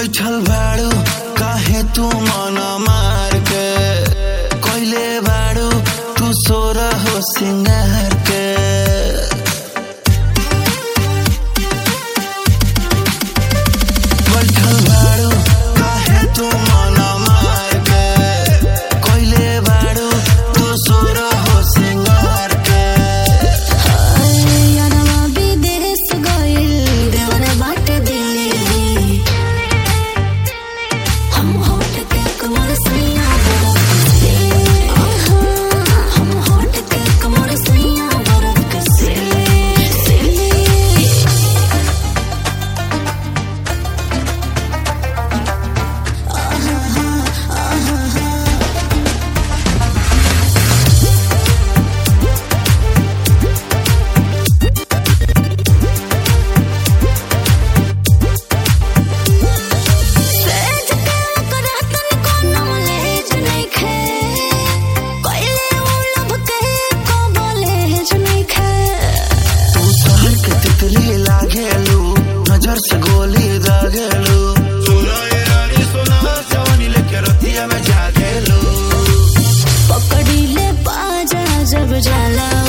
बैठल बाड़ू काहे तू मन मार के कोइले बाड़ू तू सोर हो सिंगार के बैठल बाड़ू काहे तू मन मार के कोइले बाड़ू तू सोर हो सिंगार के यारवा विदेश गइल देवरे बाटे दिल्ली हम होट के कमर सैया बरफ से हम होट के कमर सैया बरफ से सेज के करतन कोनो लेज नइखे कइले उ लब के को बोलेज नइखे तू शहर के तितली लागेलू नजर से गोली दागेलू सुनो ये रानी सुनो जवानी लेके रतिया में जागेलू पकड़ी ले बाजा जब जाला